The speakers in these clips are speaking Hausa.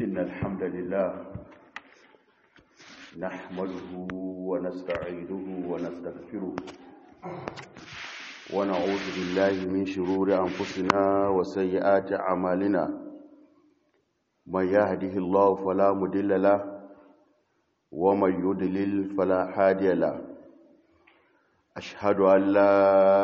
إن الحمد لله نحمده ونستعيده ونستغفره ونعوذ بالله من شرور أنفسنا وسيئات أعمالنا من يهده الله فلا مضل له ومن يضلل فلا هادي له أشهد أن لا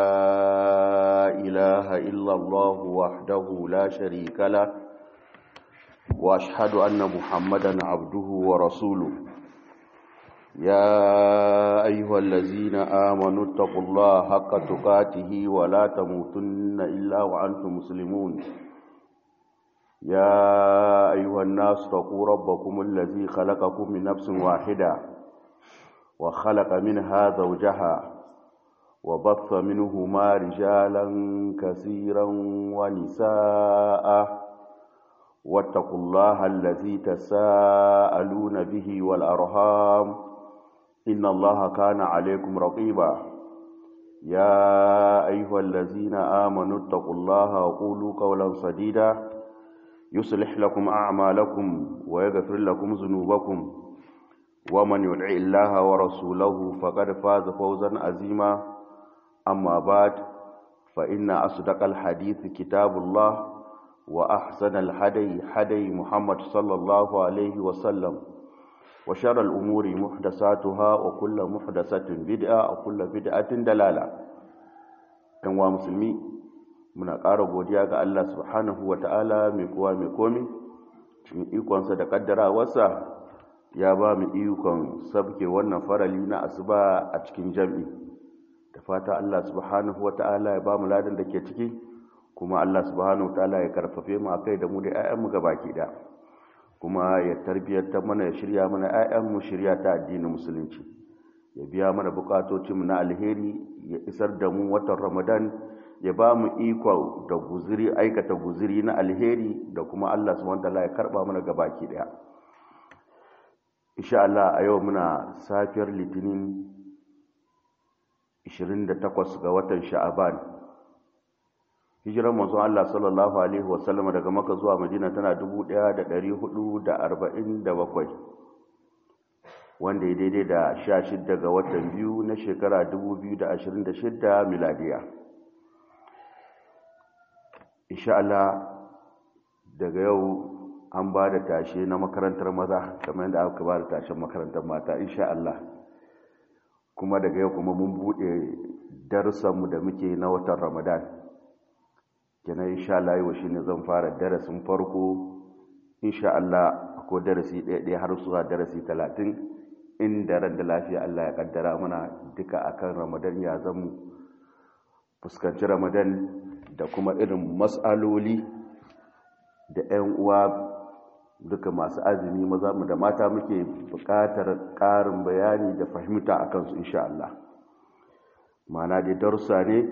إله إلا الله وحده لا شريك له وأشهد أن محمدا عبده ورسوله يا أيها الذين آمنوا اتقوا الله حق تقاته ولا تموتن إلا وأنتم مسلمون يا أيها الناس اتقوا ربكم الذي خلقكم من نفس واحدة وخلق منها زوجها وبث منهما رجالا كثيرا ونساء واتقوا الله الذي تساءلون به والأرهام إن الله كان عليكم رقيبا يا أيها الذين آمنوا اتقوا الله وقولوا قولا سديدا يصلح لكم أعمالكم ويغفر لكم ذنوبكم ومن يدع الله ورسوله فقد فاز فوزا عظيما أما بعد فإن أصدق الحديث كتاب الله وأحسن الحدي حدي محمد صلى الله عليه وسلم وشر الأمور محدثاتها وكل محدثة بدعة وكل بدعة دلالة كان مسلمي muna ƙara godiya ga Allah subhanahu wa ta'ala mai kowa mai komi cikin ikonsa da ƙaddarawarsa ya ba mu ikon sabke wannan farali na asuba a cikin jam'i da fata Allah subhanahu wa ta'ala ya ba mu ladan da ke ciki kuma Allah subhanahu wa ta'ala ya karfafe mu akai da mu da 'ya'yanmu baki da kuma ya tarbiyyar mana ya shirya mana 'ya'yanmu shirya ta addinin musulunci ya biya mana bukatocinmu na alheri ya isar da mu watan ramadan ya ba mu iko da guziri aikata guziri na alheri da kuma Allah subhanahu wataala ya karba mana gabaki daya insha Allah a yau muna safiyar litinin 28 ga watan sha'aban hijiran manzon Allah sallallahu alaihi wasallam daga Makka zuwa Madina tana 1447 wanda ya daidai da 16 ga watan biyu na shekara 2026 miladiya insha Allah daga yau an ba da tashe na makarantar maza kamar yadda aka ba da tashen makarantar mata insha Allah kuma daga yau kuma mun bude darussanmu da muke na watan Ramadan kenan insha Allah yau shine zan fara darasin farko insha Allah akwai darasi ɗaya ɗaya har zuwa darasi talatin inda ran da lafiya Allah ya kaddara mana duka akan Ramadan ya zamu fuskanci Ramadan da kuma irin matsaloli da 'yan uwa duka masu azumi maza mu da mata muke buƙatar ƙarin bayani da fahimta a kansu insha Allah mana dai darussa ne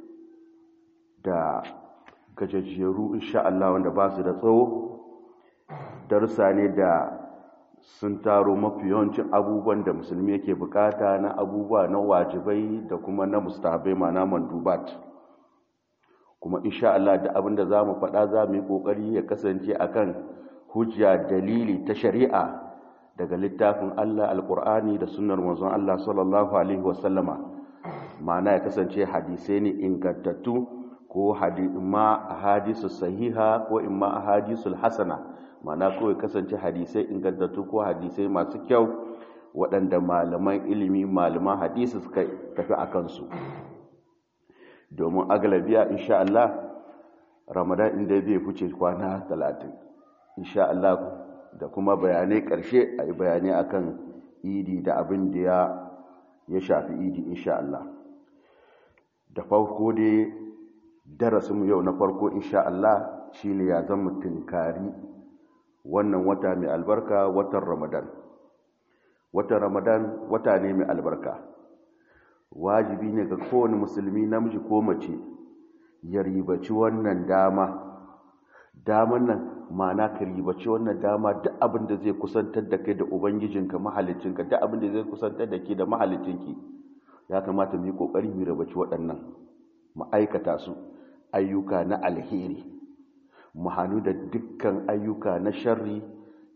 da gajajjeru insha Allah wanda ba su da tsawo darussa ne da sun taro mafi yawancin abubuwan da musulmi yake bukata na abubuwa na wajibai da kuma na mustahabai mana mandubat kuma insha Allah da abinda za mu faɗa za mu yi ƙoƙari ya kasance akan hujja dalili ta shari'a daga littafin Allah alƙur'ani da sunnar manzon Allah sallallahu alaihi wasallama ma'ana ya kasance hadisai ne ingantattu ko ma hadisu sahiha ko imma hadisul hasana ma'ana ko ya kasance hadisai ingantattu ko hadisai masu kyau waɗanda malaman ilimi malaman hadisi suka tafi a kansu domin agalabiya insha Allah ramadan inda zai fice kwana talatin insha Allah da kuma bayanai ƙarshe a yi bayanai akan idi da abin da ya shafi idi insha Allah da farko dai darasinmu yau na farko insha Allah shine ya zama tunkari wannan wata mai albarka watan ramadan watan ramadan wata ne mai albarka wajibi ne ga kowane musulmi namiji ko mace ya ribaci wannan dama daman nan ma'ana ka ribaci wannan dama duk abin da zai kusantar da kai da ubangijinka mahalicinka duk abin da zai kusantar da ke da mahalicinki ya kamata mu yi kokari mu ribaci waɗannan ma'aikata su ayyuka na alheri mu hannu da dukkan ayyuka na sharri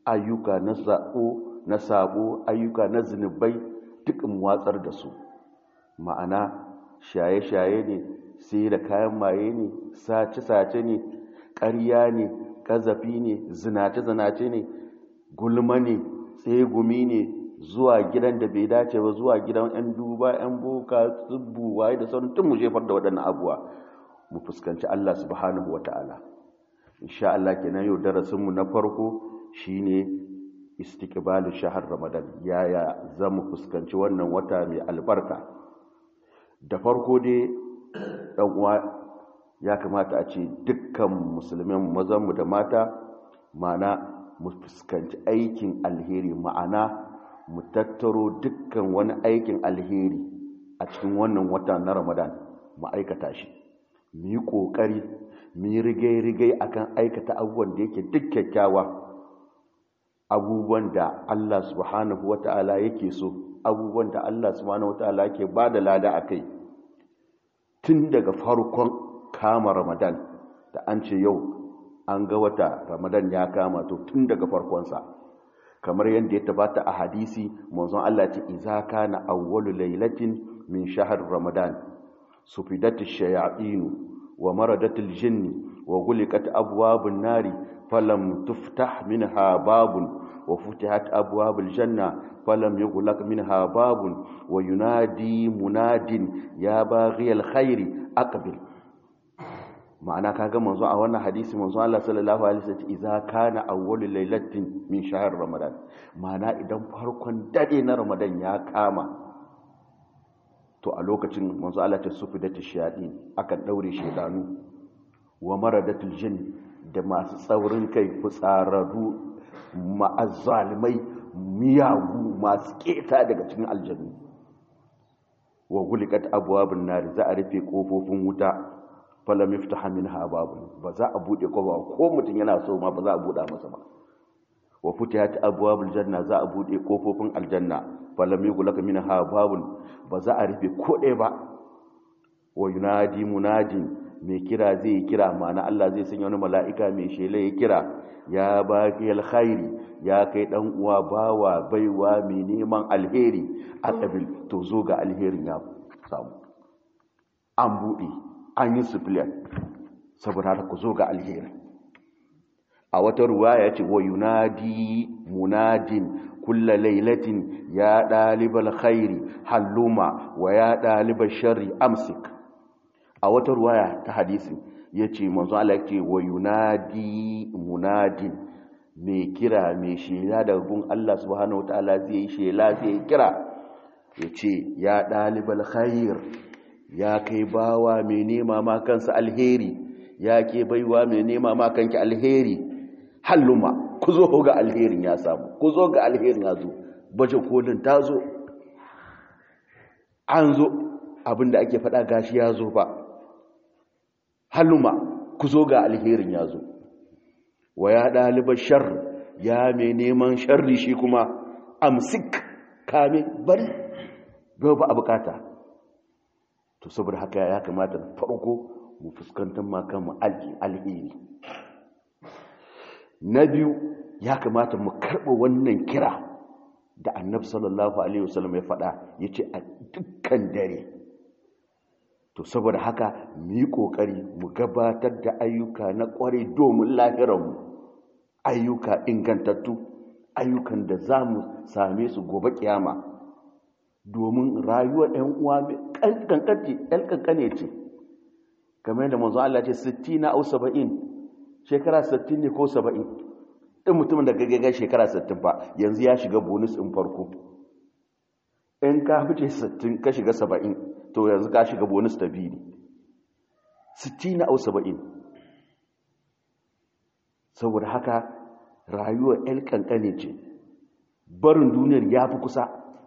ayyuka na sabo na sabo ayyuka na zunubai duk in watsar da su ma'ana shaye-shaye ne sai da kayan maye ne sace-sace ne ƙarya ne ƙazafi ne zinace-zinace ne gulma ne tsegumi ne zuwa gidan da bai dace ba zuwa gidan 'yan duba 'yan boka tsibbu waye da sauran tun mu jefar da waɗannan abuwa mu fuskanci Allah subhanahu wa ta'ala insha Allah kenan yau darasinmu na farko shine istiqbalin shahar ramadan yaya zamu fuskanci wannan wata mai albarka da farko dai dan uwa ya kamata a ce dukkan musulmin mazanmu da mata mana mu fuskanci aikin alheri ma'ana mu tattaro dukkan wani aikin alheri a cikin wannan wata na ramadan mu aikata shi mu yi ƙoƙari mu yi rigai-rigai akan aikata abubuwan da yake duk kyakkyawa abubuwan da Allah subhanahu wata'ala yake so abubuwan da Allah subhanahu wata'ala yake ba da lada a kai tun daga farkon kama ramadan da an ce yau an ga wata ramadan ya kama to tun daga farkonsa kamar yadda ya tabbata a hadisi manzon Allah ce iza kana awwalu lailatin min shahr ramadan sufidat ash-shayatin wa maradat al-jinn wa ghuliqat abwabun nari falam tuftah minha babun wa futihat abwabul janna falam yughlaq minha babun wa yunadi munadin ya baghiyal khairi aqbil ma'ana kaga manzo a wannan hadisi manzo Allah sallallahu alaihi wasallam idza kana awwalu lailatin min shahr ramadan ma'ana idan farkon dade na ramadan ya kama to a lokacin manzo Allah ta sufi da tashadi akan daure shedanu wa maradatul jinn da masu tsaurin kai fitsararru ma'azzalimai miyagu masu keta daga cikin aljannu wa gulikat abwabun nar za a rufe kofofin wuta falam yaftaha minha babun ba za a bude kofa ko mutum yana so ma ba za a buda masa ba wa futihat abwabul janna za a bude kofofin aljanna falam yughlaq minha babun ba za a rufe ko ɗaya ba wa yunadi munadin mai kira zai kira ma'ana Allah zai sanya wani mala'ika mai shela ya kira ya baki alkhairi ya kai dan uwa bawa baiwa mai neman alheri a kabil to zo ga alherin ya samu an bude an yi sufiliyar saboda haka ku zo ga alheri a wata ruwa ya ce wa yunadi munadin kulla lailatin ya ɗalibar khairi halluma wa ya ɗalibar shari amsik a wata ruwaya ta hadisi ya ce manzo Allah ya ce wa yunadi munadin mai kira mai shela daga gun Allah subhanahu wataala zai yi shela zai kira ya ce ya ɗalibar khair ya kai bawa mai nema ma kansa alheri ya ke baiwa mai nema ma kanki alheri halluma ku zo ga alherin ya samu ku zo ga alherin ya zo baje kolin ta zo an zo abinda ake faɗa gashi ya zo ba halluma ku zo ga alherin ya zo wa ya ɗalibar shar ya mai neman sharri shi kuma amsik kame bari ba a bukata to saboda haka ya kamata da farko mu fuskantar makanmu alheri na biyu ya kamata mu karɓa wannan kira da annabi sallallahu alaihi wasallam ya faɗa ya ce a dukkan dare to saboda haka mu yi ƙoƙari mu gabatar da ayyuka na ƙwarai domin lahirarmu ayyuka ingantattu ayyukan da za mu same su gobe kiyama domin rayuwar ɗan uwa ɗan ƙanƙane ce kamar yadda manzo Allah ce 60 na au 70 shekara 60 ne ko 70 ɗin mutumin da gaggaga shekara 60 fa yanzu ya shiga bonus in farko in ka fice 60 ka shiga 70 to yanzu ka shiga bonus ta biyu ne 60 na au 70 saboda haka rayuwar ɗan ƙanƙane ce barin duniyar ya fi kusa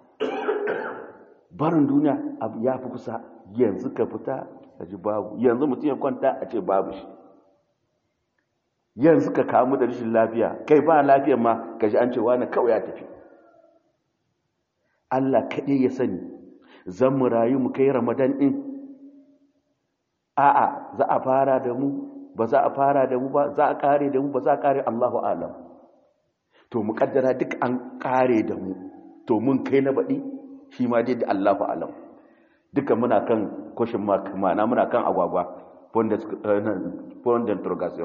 barin duniya ya fi kusa yanzu ka fita a ji babu yanzu mutum ya kwanta a ce babu shi yanzu ka kamu da rashin lafiya kai ba lafiyar ma ka ji an ce wani kawai ya tafi Allah kaɗai ya sani zan mu rayu mu kai ramadan ɗin a'a za a fara da mu ba za a fara da mu ba za a kare da mu ba za a kare Allahu alam to mu kaddara duk an kare da mu to mun kai na baɗi shi ma dai da Allah fa alam duka muna kan question mark ma'ana muna kan agwagwa point d'interrogation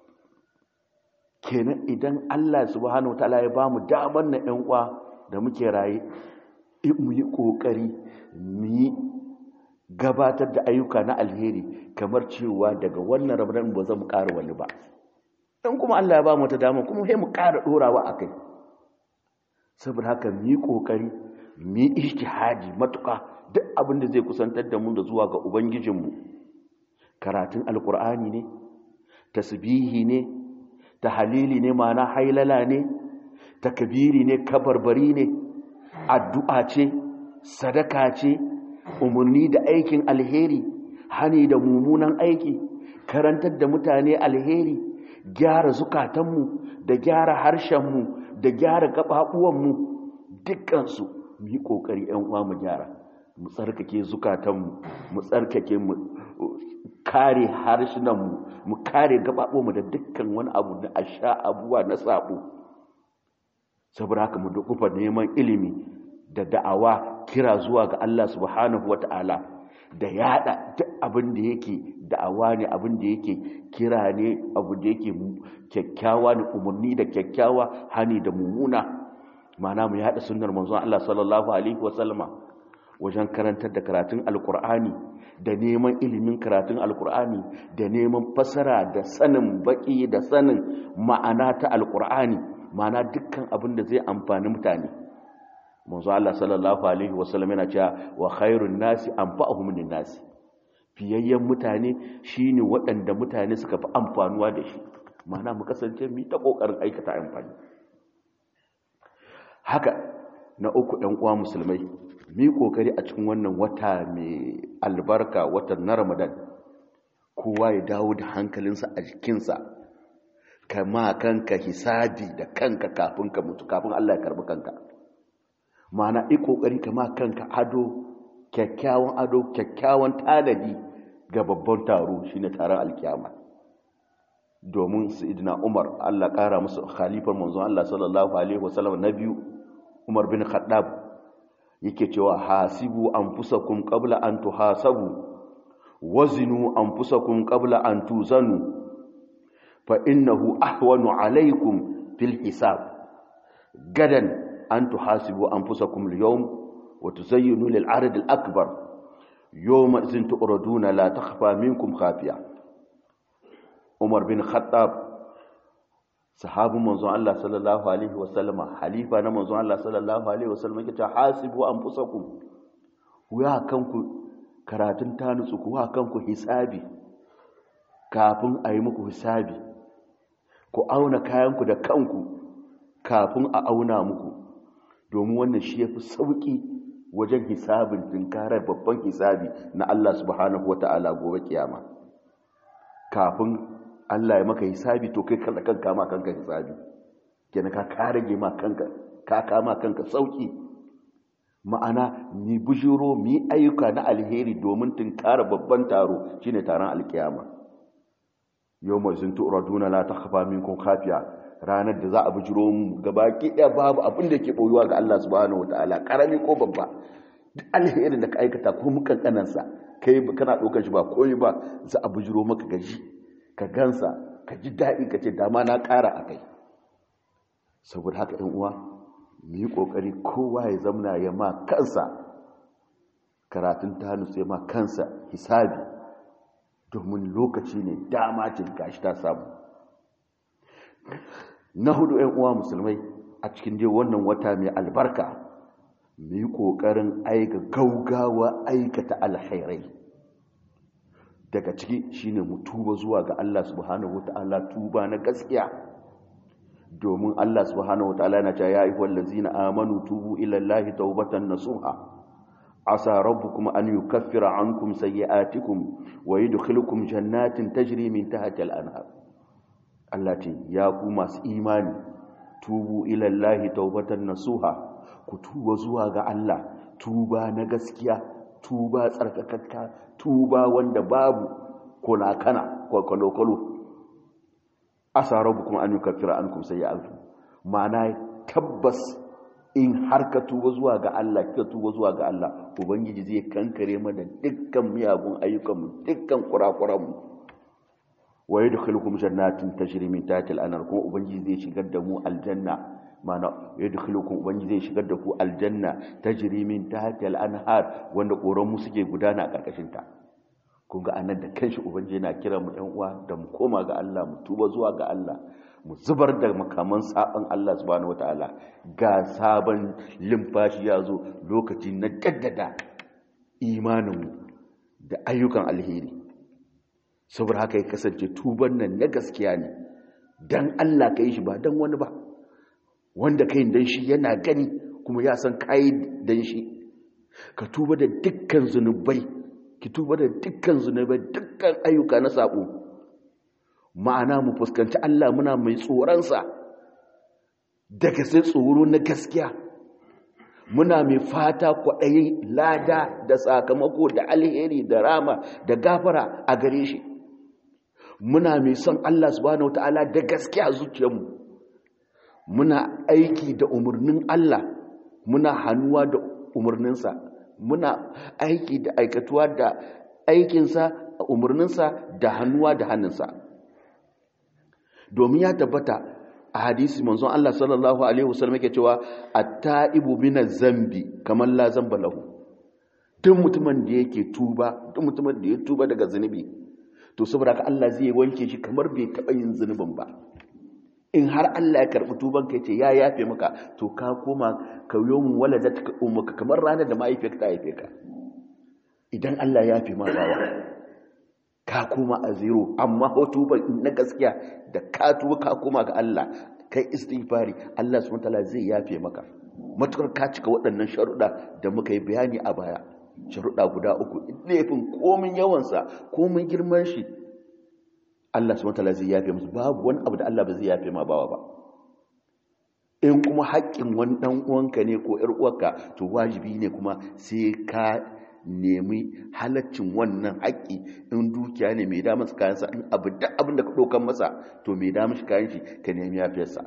kenan idan Allah subhanahu wataala ya bamu damar na ƴan uwa da muke raye mu yi kokari mu yi gabatar da ayyuka na alheri kamar cewa daga wannan ramadan ba zan ƙara wani ba in kuma Allah ya ba mu ta dama kuma sai mu ƙara ɗorawa a kai saboda haka mu yi ƙoƙari mu yi ijtihadi matuƙa duk abin da zai kusantar da mu da zuwa ga ubangijinmu karatun alƙur'ani ne tasbihi ne tahalili ne ma'ana hailala ne takbiri ne kabarbari ne addu'a ce sadaka ce umarni da aikin alheri hani da mummunan aiki karantar da mutane alheri gyara zukatanmu da gyara harshenmu da gyara gaɓaɓuwanmu dukkansu mu yi ƙoƙari ‘yan uwa mu gyara mu tsarkake zukatanmu mu tsarkake mu kare harshenanmu mu kare gaɓaɓuwanmu da dukkan wani abu na asha abuwa na saɓo saboda haka mu dukufa neman ilimi da da'awa kira zuwa ga Allah subhanahu wata'ala da yada duk abin da yake da'awa ne abin da yake kira ne abu da yake kyakkyawa ne umarni da kyakkyawa hani da mummuna mana mu yada sunnar manzon Allah sallallahu alaihi wasallama wajen karantar da karatun alkur'ani da neman ilimin karatun alkur'ani da neman fasara da sanin baki da sanin ma'ana ta alkur'ani ma'ana dukkan abin da zai amfani mutane manzo Allah sallallahu alaihi wasallam yana cewa wa khairun nasi anfa'uhum lin nasi fiyayyen mutane shine waɗanda mutane suka fi amfanuwa da shi ma'ana mu kasance mu ta kokarin aikata amfani haka na uku ɗan uwa musulmai mu yi kokari a cikin wannan wata mai albarka watan na Ramadan kowa ya dawo da hankalinsa a jikinsa kama kanka hisabi da kanka kafin ka mutu kafin Allah ya karbi kanka ma'ana yi kokari kama kanka ado kyakkyawan ado kyakkyawan tanadi ga babban taro shine taron alkiyama domin sayyidina Umar Allah kara musu khalifar manzon Allah sallallahu alaihi wasallam na biyu Umar bin Khattab yake cewa hasibu anfusakum qabla an tuhasabu wazinu anfusakum qabla an tuzanu fa innahu ahwanu alaikum fil hisab gadan an tuhasibu anfusakum al-yawm wa tuzayyinu lil 'arad al-akbar yawma idhin tu'raduna la takhfa minkum khafiya Umar bin Khattab sahabin manzon Allah sallallahu alaihi wasallama halifa na manzon Allah sallallahu alaihi wasallama yake cewa hasibu anfusakum ku ya kanku karatun tanutsu ku wa kanku hisabi kafin a yi muku hisabi ku auna kayanku da kanku kafin a auna muku domin wannan shi ya fi sauƙi wajen hisabin tunkarar babban hisabi na Allah subhanahu wata'ala gobe kiyama kafin Allah ya maka hisabi to kai kada kanka ma kanka hisabi kenan ka karage ma kanka ka kama kanka sauƙi ma'ana ni bujiro mi ayyuka na alheri domin tunkara babban taro shine taron alkiyama yau mai sun tu'raduna la takhfa minkum khafiya ranar da za a bujiro mu gabaki ɗaya babu abin da ke boyuwa ga Allah subhanahu wataala karami ko babba duk alherin da ka aikata ko mukan kanansa kai kana ɗaukar shi ba koyi ba za a bujiro maka gaji ka gansa ka ji daɗi ka ce dama na ƙara a kai saboda haka ɗan uwa mu yi ƙoƙari kowa ya zamna ya ma kansa karatun ta nutse ma kansa hisabi domin lokaci ne dama ce gashi ta samu na hudu ‘yan uwa musulmai a cikin dai wannan wata mai albarka mu yi ƙoƙarin aika gaugawa aikata alhairai daga ciki shine mu tuba zuwa ga Allah subhanahu wata'ala tuba na gaskiya domin Allah subhanahu wata'ala yana cewa ya ayyuhal ladzina amanu tubu ila Allahi tawbatan nasuha asa rabbukum an yukaffira ankum sayyi'atikum wa yudkhilukum jannatin tajri min tahtiha al-anhar Allah ce ya ku masu imani tubu ila Allahi tawbatan nasuha ku tuba zuwa ga Allah tuba na gaskiya tuba tsarkakakka tuba wanda babu kolakana kwakwalo-kwalo asa rabu kuma an yi kafira an kuma sai ya alfu ma'ana tabbas in har ka tuba zuwa ga Allah ka tuba zuwa ga Allah ubangiji zai kankare mana dukkan miyagun ayyukanmu dukkan kurakuranmu wa yadkhulukum jannatin tajri min tahtiha al-anhar kuma ubangiji zai shigar da mu aljanna mana yadkhulukum ubangiji zai shigar da ku aljanna tajri min tahtiha al-anhar wanda koran mu suke gudana a karkashin ta kun ga anan da kanshi ubangiji yana kira mu ɗan uwa da mu koma ga Allah mu tuba zuwa ga Allah mu zubar da makaman saban Allah subhanahu wataala ga sabon limfashi ya zo lokaci na jaddada imaninmu da ayyukan alheri saboda haka ya kasance tuban nan na gaskiya ne dan Allah ka yi shi ba dan wani ba wanda kai dan shi yana gani kuma ya san kai dan shi ka tuba da dukkan zunubai ki tuba da dukkan zunubai dukkan ayyuka na sabo ma'ana mu fuskanci Allah muna mai tsoronsa daga sai tsoro na gaskiya muna mai fata kwaɗayin lada da sakamako da alheri da rama da gafara a gare shi muna mai son Allah subhanahu wata'ala da gaskiya zuciyarmu muna aiki da umarnin Allah muna hannuwa da umarninsa muna aiki da aikatuwa da aikinsa umarninsa da hannuwa da hannunsa domin ya tabbata a hadisi manzon Allah sallallahu alaihi wasallam yake cewa at-ta'ibu minaz zambi kamar la zamba lahu duk mutumin da yake tuba duk mutumin da ya tuba daga zunubi to saboda haka Allah zai wanke shi kamar bai taba yin zunubin ba in har Allah ya karbi tuban ka yace ya yafe maka to ka koma ka yomu waladatka ummuka kamar ranar da mahaifiyarka ta haife ka idan Allah ya yafe ma bawa ka koma a zero amma tuban na gaskiya da ka tuba ka koma ga Allah kai istighfari Allah subhanahu wataala zai yafe maka matukar ka cika waɗannan sharuɗa da muka yi bayani a baya sharuɗa guda uku laifin komin yawansa komin girman shi Allah subhanahu wataala zai yafe musu babu wani abu da Allah ba zai yafe ma bawa ba in kuma haƙƙin wani ɗan uwanka ne ko ƴar uwarka to wajibi ne kuma sai ka nemi halaccin wannan haƙƙi in dukiya ne mai damar kayansa in abu da abin da ka ɗaukan masa to mai damar shi kayan shi ka nemi yafiyarsa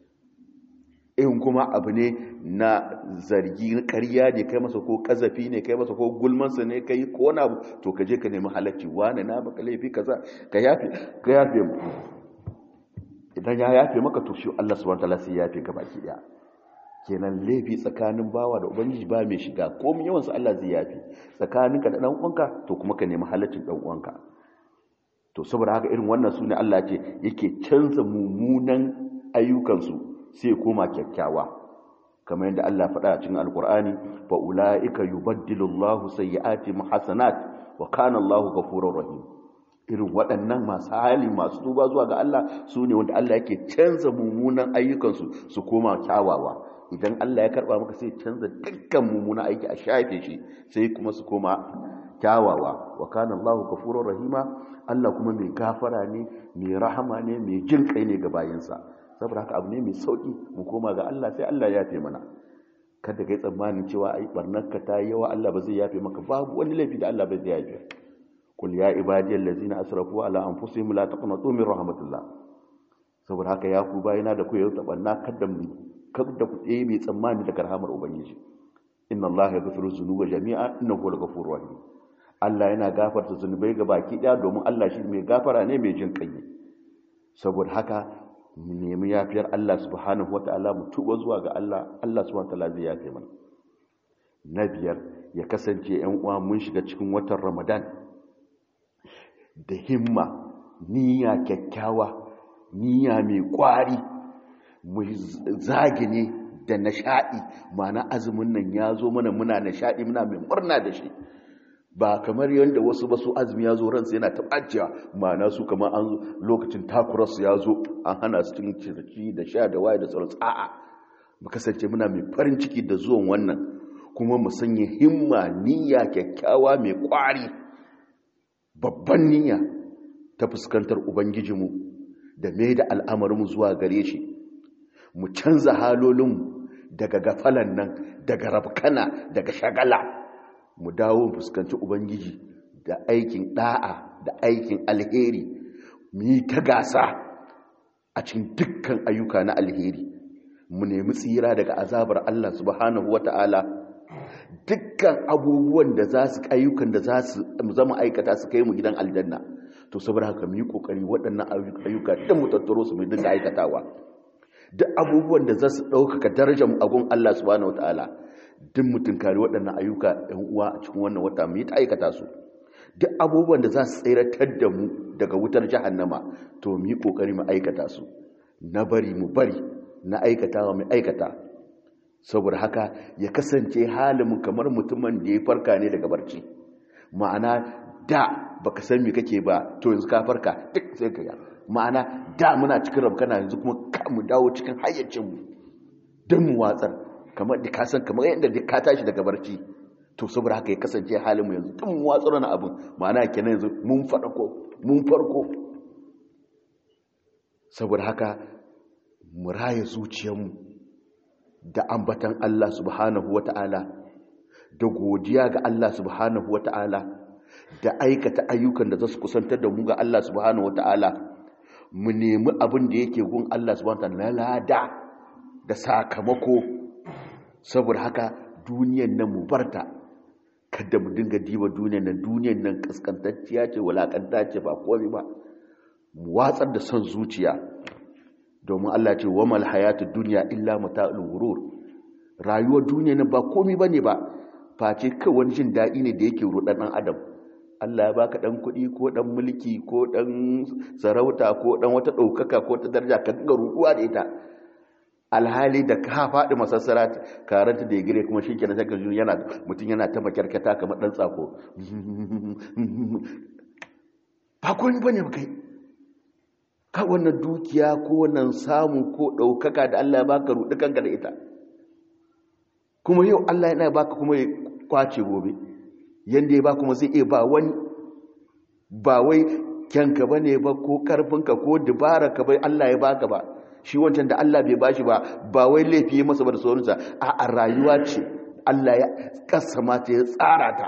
in kuma abu ne na zargi ƙarya ne kai masa ko ƙazafi ne kai masa ko gulmansa ne kai ko wani abu to ka je ka nemi halacci wane na baka laifi kaza ka yafe ka yafe mu idan ya yafe maka to shi Allah subhanahu wa ta'ala sai ya yafe ka baki daya kenan laifi tsakanin bawa da ubangiji ba mai shiga ko mun yawansu Allah zai yafi tsakaninka da dan uwanka to kuma ka nemi halaccin dan uwanka to saboda haka irin wannan sune Allah ce yake canza mummunan ayyukansu sai koma kyakkyawa kamar yadda Allah faɗa a cikin alkur'ani fa ulaika yubaddilu Allahu sayyi'atihim hasanat wa kana Allahu ghafurur rahim irin waɗannan masu hali masu tuba zuwa ga Allah su ne wanda Allah yake canza mummunan ayyukansu su koma kyawawa idan Allah ya karba maka sai canza dukkan mummuna aiki a shafe shi sai kuma su koma kyawawa wa kana Allahu ghafurur rahima Allah kuma mai gafara ne mai rahama ne mai jin kai ne ga bayinsa saboda haka abu ne mai sauki mu koma ga Allah sai Allah ya yafe mana kada kai tsammanin cewa ai barnarka ta yawa Allah ba zai yafe maka babu wani laifi da Allah ba zai yafe kul ya ibadiyal ladzina asrafu ala anfusihim la taqnatu min rahmatillah saboda haka ya ku bayina da ku yau tabanna kada mu kada ku tsaye mai tsammani daga rahamar ubangiji inna allaha yaghfiru dhunuba jami'a innahu huwal ghafurur rahim Allah yana gafarta zunubai ga baki daya domin Allah shi mai gafara ne mai jin kai saboda haka mu nemi yafiyar Allah subhanahu wataala mu tuba zuwa ga Allah Allah subhanahu wataala zai yafe mana na biyar ya kasance yan uwa mun shiga cikin watan Ramadan da himma niyya kyakkyawa niyya mai kwari mu zagine da nishaɗi mana azumin nan ya zo mana muna nishaɗi muna mai murna da shi ba kamar yadda wasu ba su azumi ya zo ransu yana taɓaciya mana su kamar an lokacin takurarsu ya zo an hana su cin cirki da sha da waye da sauransu a'a mu kasance muna mai farin ciki da zuwan wannan kuma mu sanya himma niyya kyakkyawa mai kwari babban niyya ta fuskantar ubangijinmu da mai da al'amarinmu zuwa gare shi mu canza halolinmu daga gafalan nan daga rafkana daga shagala mu dawo fuskanci ubangiji da aikin da'a da aikin alheri mu yi ta gasa a cikin dukkan ayyuka na alheri mu nemi tsira daga azabar Allah subhanahu wata'ala dukkan abubuwan da za su ayyukan da za su zama aikata su kai mu gidan aljanna to saboda haka mu yi kokari waɗannan ayyuka da mu tattaro su mu dinga aikatawa duk abubuwan da za su ɗaukaka darajar agun Allah subhanahu wataala duk mutum kare waɗannan ayyuka ɗan uwa a cikin wannan wata mu yi ta aikata su duk abubuwan da za su tsiratar da mu daga wutar jahannama to mu yi kokari mu aikata su na bari mu bari na aikatawa mu aikata saboda haka ya kasance halin kamar mutumin da ya farka ne daga barci ma'ana da baka san me kake ba to yanzu ka farka duk sai ka ma'ana da muna cikin rabkana yanzu kuma ka mu dawo cikin hayyacin mu don mu watsar kamar da ka san kamar yadda da ka tashi daga barci to saboda haka ya kasance halin mu yanzu tun mu watsar na abin ma'ana kenan yanzu mun farko mun farko saboda haka mu raya zuciyarmu da ambatan Allah subhanahu wata'ala da godiya ga Allah subhanahu wata'ala da aikata ayyukan da za su kusantar da mu ga Allah subhanahu wata'ala mu nemi abin da yake gun Allah subhanahu wata'ala na lada da sakamako saboda haka duniyan nan mu barta kada mu dinga diba duniyan nan duniyan nan kaskantacciya ce walakanta ce ba komai ba mu watsar da son zuciya domin Allah ce wa mal hayatud dunya illa mata'ul ghurur rayuwar duniya nan ba komai bane ba face kai wani jin dadi ne da yake rudan dan adam Allah ya baka dan kuɗi ko dan mulki ko dan sarauta ko dan wata daukaka ko ta daraja ka dinga ruduwa da ita alhali da ka faɗi masassara karanta da ya gire kuma shi kenan sai ka yana mutum yana ta makyarkata kamar dan tsako ba komai bane ba kai ka wannan dukiya ko wannan samu ko ɗaukaka da Allah ya baka ruɗi kanka da ita kuma yau Allah yana baka kuma ya kwace gobe yanda ya ba kuma zai iya ba wani ba wai kyanka bane ba ko karfinka ko dubara ka bai Allah ya baka ba shi wancan da Allah bai bashi ba ba wai laifi masa ba da sauransa a a rayuwa ce Allah ya kasama ta ya tsara ta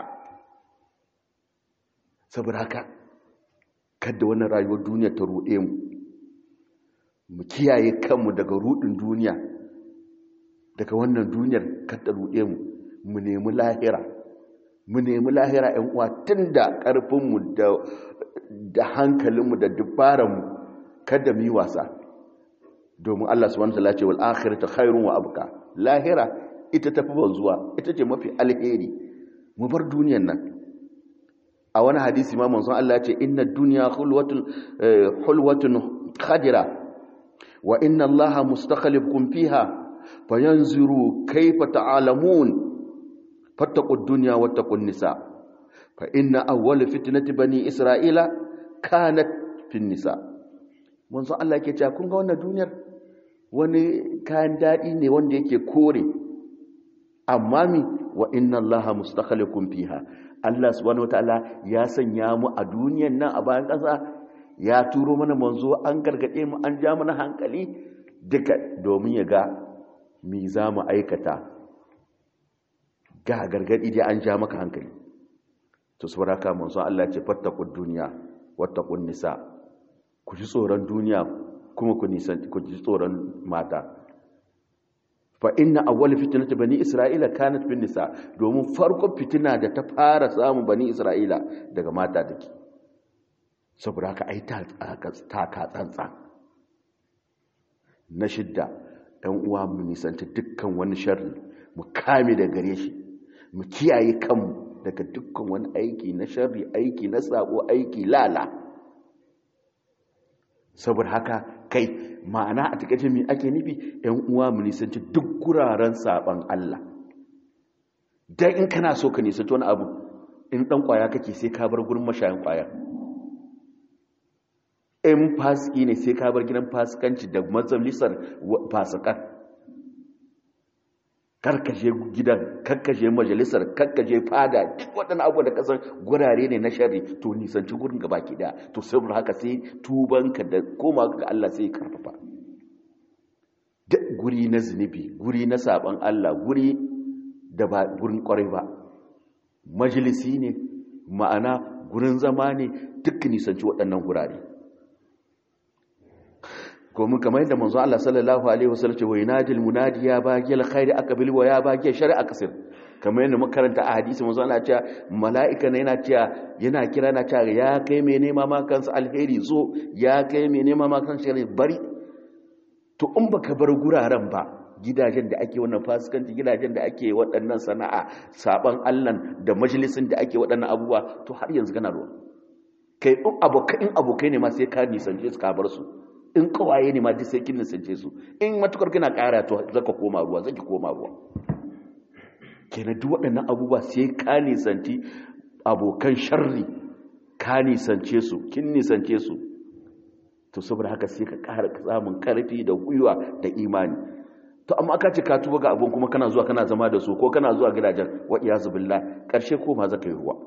saboda haka kada wannan rayuwar duniya ta ruɗe mu mu kiyaye kanmu daga ruɗin duniya daga wannan duniyar kada ruɗe mu mu nemi lahira mu nemi lahira ‘yan uwa tun da ƙarfinmu da hankalinmu da dubaranmu kada mu yi wasa domin Allah subhanahu wa ta'ala ce wal akhiratu khairun wa abqa lahira ita tafi banzuwa ita ce mafi alheri mu bar duniyar nan a wani hadisi ma manzon Allah ce inna dunya hulwatun hulwatun khadira wa inna Allah mustakhlifukum fiha fayanzuru kayfa ta'lamun fattaqud dunya wattaqun nisa fa inna awwal fitnati bani isra'ila kanat fin nisa manzon Allah yake cewa kun ga wannan duniyar wani kayan dadi ne wanda yake kore amma mi wa inna allaha mustakhlifukum fiha Allah subhanahu wataala ya sanya mu a duniyar nan a bayan ƙasa ya turo mana manzo an gargade mu an ja mana hankali duka domin ya ga mi za mu aikata ga gargadi dai an ja maka hankali to saboda haka manzo Allah ya ce fattaqud dunya wattaqun nisa ku ji tsoron duniya kuma ku nisan ku ji tsoron mata fa inna awwal fitnati bani isra'ila kanat bin nisa domin farkon fitina da ta fara samun bani isra'ila daga mata take saboda haka ai ta ka tsantsa na shidda ɗan uwa mu nisanta dukkan wani sharri mu kame da gare shi mu kiyaye kanmu daga dukkan wani aiki na sharri aiki na sabo aiki lala saboda haka kai ma'ana a takaice mai ake nufi ‘yan uwa mu nisanci duk guraren saɓan Allah don in kana so ka nisanci wani abu in ɗan ƙwaya kake sai ka bar gurin mashayin ƙwaya in fasiki ne sai ka bar gidan fasikanci da mazalisar fasikan karkashe gidan karkashe majalisar karkashe fada duk waɗannan abubuwa da kasar gurare ne na shari to nisanci gurin gaba ki da to saboda haka sai tubanka da koma ga Allah sai karfafa duk guri na zunubi guri na saban Allah guri da ba gurin kwarai ba majalisi ne ma'ana gurin zama ne duk nisanci waɗannan gurare ko mun kamar yadda manzo Allah sallallahu alaihi wasallam ce wa yanadil munadi ya bagil khairi aqbil wa ya bagil shar'a kasir kamar yadda muka karanta a hadisi manzo Allah ya ce mala'ika ne yana cewa yana kira na cewa ya kai mai nema ma kansa alheri zo ya kai mai nema ma kansa alheri bari to in baka bar guraren ba gidajen da ake wannan fasikanci gidajen da ake waɗannan sana'a saban Allah da majalisin da ake waɗannan abubuwa to har yanzu kana ruwa kai in abokai in abokai ne ma sai ka nisance su ka bar su in kawaye ne ma duk sai kin nisance su in matukar kina ƙara to zaka koma ruwa zaki koma ruwa kenan duk waɗannan abubuwa sai ka nisanci abokan sharri ka nisance su kin nisance su to saboda haka sai ka ƙara samun ƙarfi da gwiwa da imani to amma aka ce ka tuba ga abun kuma kana zuwa kana zama da su ko kana zuwa gidajen wa iyazu billah ƙarshe ko ma zaka yi ruwa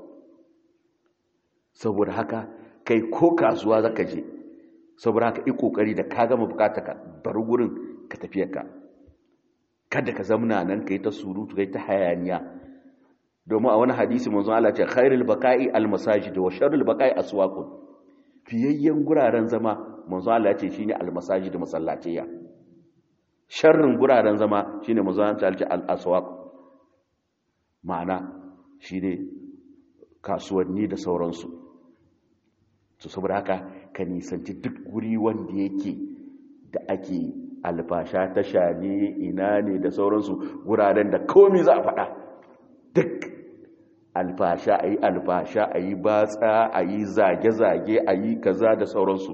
saboda haka kai ko kasuwa zaka je saboda haka yi kokari da ka gama bukata ka bar gurin ka tafiyar ka kada ka zamna nan kai ta surutu kai ta hayaniya domin a wani hadisi manzon Allah ce khairul baqa'i al masajid wa sharrul baqa'i aswaqun fiyayyen guraren zama manzon Allah ce shine al masajid masallatiya sharrin guraren zama shine manzon Allah ce al aswaq ma'ana shine kasuwanni da sauransu to saboda haka ka nisanci duk guri wanda yake da ake alfasha ta shane ina ne da sauransu wuraren da komi za a faɗa duk alfasha a yi alfasha a yi batsa a yi zage-zage a yi kaza da sauransu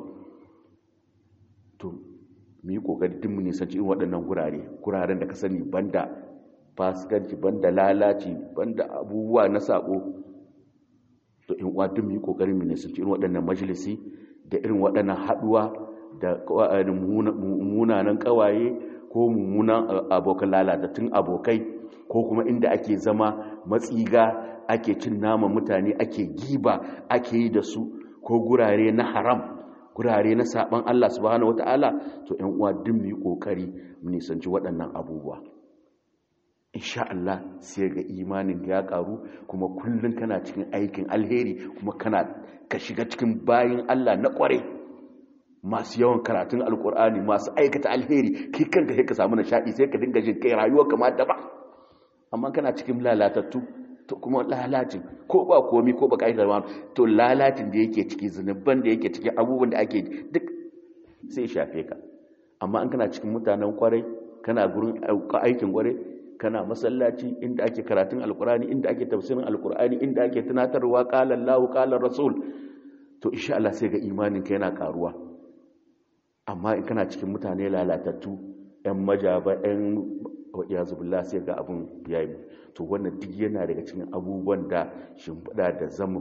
to mu yi ƙoƙari duk mu nisanci in waɗannan gurare guraren da ka sani banda fasikanci banda lalaci banda abubuwa na saƙo to in uwa duk mu yi ƙoƙarin mu nisanci irin waɗannan majalisi da irin waɗannan haɗuwa da munanan kawaye ko mummunan abokan lalatattun abokai ko kuma inda ake zama matsiga ake cin nama mutane ake giba ake yi da su ko gurare na haram gurare na saban Allah subhanahu wataala to ƴan uwa duk mu yi kokari mu nisanci waɗannan abubuwa insha Allah sai ga imanin ya karu kuma kullun kana cikin aikin alheri kuma kana ka shiga cikin bayin Allah na kware masu yawan karatun alkur'ani masu aikata alheri kai kanka sai ka samu nishadi sai ka dinga jin kai rayuwa kamar da ba amma kana cikin lalatattu to kuma lalacin ko ba komi ko ba kai da to lalacin da yake ciki zunuban da yake ciki abubuwan da ake duk sai shafe ka amma in kana cikin mutanen kwarai kana gurin aikin kwarai kana masallaci inda ake karatun alkur'ani inda ake tafsirin alkur'ani inda ake tunatarwa qala Allahu qala Rasul to insha Allah sai ga imanin ka yana karuwa amma in kana cikin mutane lalatattu ‘yan majaba ‘yan yazubillah sai ga abin ya yi to wannan duk yana daga cikin abubuwan da shimfiɗa da zama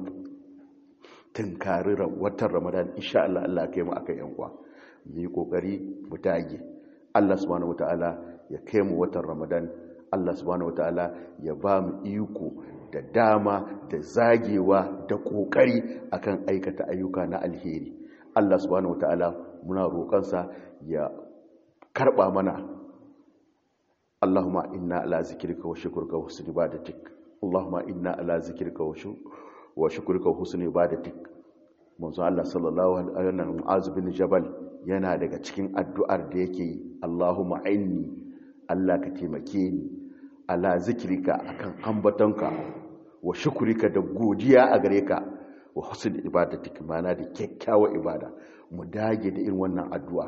tunkari watan ramadan insha Allah Allah kai mu aka yan uwa mu yi kokari mu dage Allah subhanahu wataala ya kai mu watan ramadan Allah subhanahu wataala ya ba mu iko da dama da zagewa da kokari akan aikata ayyuka na alheri Allah subhanahu wataala muna roƙonsa ya karɓa mana Allahumma inna ala zikrika wa shukrika wa husni ibadatik Allahumma inna ala zikrika wa shukrika wa husni ibadatik manzo Allah sallallahu alaihi wa sallam Mu'az bin Jabal yana daga cikin addu'ar da yake yi Allahumma inni Allah ka taimake ni ala zikrika akan ambatonka wa shukrika da godiya a gare ka wa husni ibadatik mana da kyakkyawar ibada mu dage da irin wannan addu'a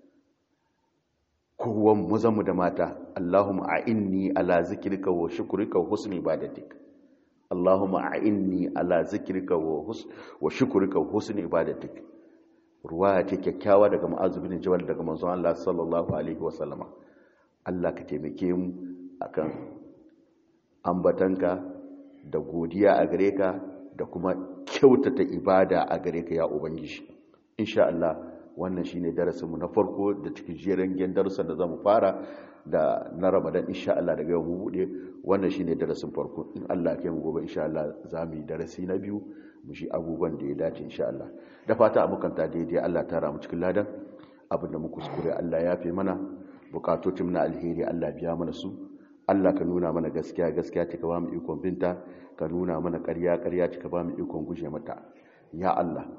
kowan mazanmu da mata Allahumma a'inni ala zikrika wa shukrika wa husni ibadatik Allahumma a'inni ala zikrika wa hus wa shukrika wa husni ibadatik ruwaya ce kyakkyawa daga Mu'adh bin Jabal daga manzon Allah sallallahu alaihi wa sallama Allah ka taimake mu akan ambatanka da godiya a gare ka da kuma kyautata ibada a gare ka ya ubangiji insha Allah wannan shine darasinmu na farko da cikin jerin gen darussan da zamu fara da na Ramadan insha Allah daga yau mu bude wannan shine darasin farko in Allah ya mu gobe insha Allah zamu yi darasi na biyu mu shi abubuwan da ya dace insha Allah da fata amukan ta daidai Allah ta ramu cikin ladan abin da mu kuskure Allah ya fi mana bukatocin na alheri Allah biya mana su Allah ka nuna mana gaskiya gaskiya ka ba mu ikon binta ka nuna mana ƙarya ƙarya ka ba mu ikon guje mata ya Allah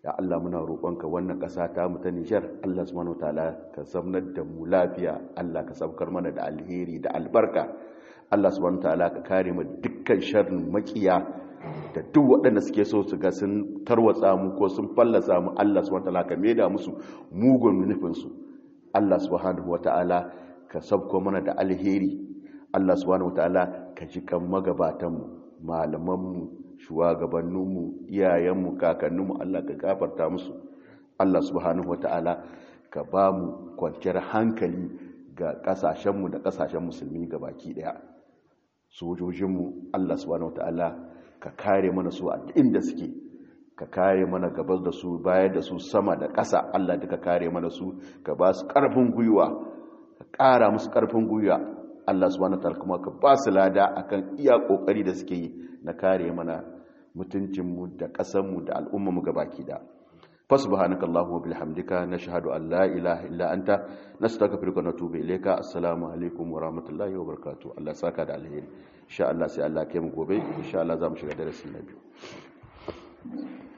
ya Allah muna roƙonka wannan ƙasa ta mu ta Nijar Allah subhanahu wataala ka zamnar da mu lafiya Allah ka saukar mana da alheri da albarka Allah subhanahu wataala ka kare mu dukkan sharrin makiya da duk waɗanda suke so su ga sun tarwatsa mu ko sun fallasa mu Allah subhanahu wataala ka maida musu mugun nufin su Allah subhanahu wataala ka sauko mana da alheri Allah subhanahu wataala ka ji kan magabatan mu malaman mu shugabanninmu iyayenmu kakanninmu Allah ka gafarta musu Allah subhanahu wata'ala ka ba mu kwanciyar hankali ga kasashenmu da kasashen musulmi ga baki daya sojojinmu Allah subhanahu wata'ala ka kare mana su a inda suke ka kare mana gabas da su bayar da su sama da ƙasa Allah duka kare mana su ka ba su ƙarfin gwiwa ka ƙara musu ƙarfin gwiwa Allah subhanahu wata'ala kuma ka ba su lada akan iya ƙoƙari da suke yi na kare mana mutuncinmu da ƙasanmu da al'ummarmu gabaki da fasubhanaka allahumma bihamdika nashhadu an la ilaha illa anta nastaghfiruka wa natubu ilayka assalamu alaikum wa rahmatullahi wa barakatuh Allah saka da alheri insha Allah sai Allah kai mu gobe insha Allah za mu shiga darasi na biyu